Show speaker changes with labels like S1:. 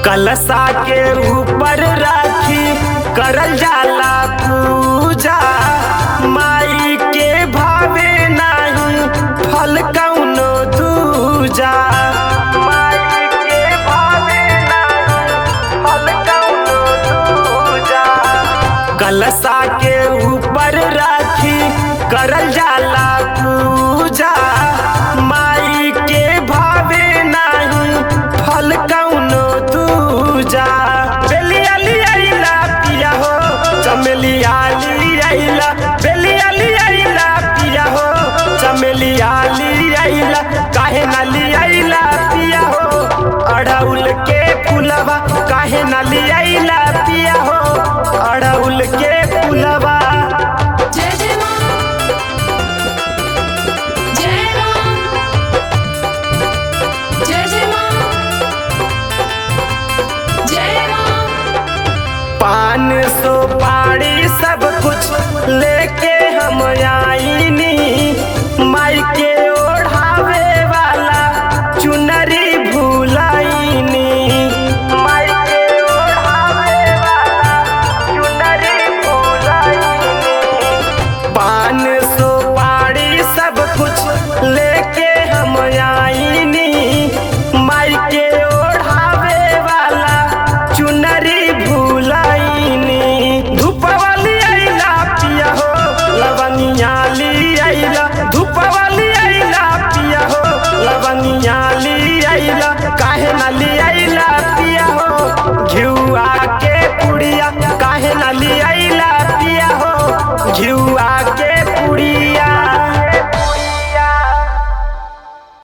S1: कलशा के ऊपर राखी करल जाला पूजा माई के भावे नाही फल कौनो दूजा माई के भावे नाही फल कौनो दूजा कलशा के ऊपर राखी करल जाला पूजा माई के भावे नाही फल कौनो दूजा बेलिया लियाइला पिया हो चमेलिया लियाइला बेलिया लियाइला पिया हो चमेलिया लियाइला काहे ना लियाइला पिया हो अड़उल के फुलवा काहे ना लियाइला पिया हो अड़उल के फुलवा
S2: जय जय मां जय मां जय जय मां जय मां
S1: पान सुपारी सब कुछ लेके हम आईनी माई के ओढ़ावे वाला चुनरी भूलाईनी माई के ओढ़ावे वाला चुनरी भूलाईनी पान सुपारी सब कुछ लेके हम आईनी माई के ओढ़ावे वाला चुनरी भूलाईनी धूपवाली आइला पिया हो लवनिया ली आइला धूपवाली आइला पिया हो लवनिया ली आइला काहे ना ली आइला पिया हो घिउआ के पुड़िया काहे ना ली आइला पिया हो घिउआ के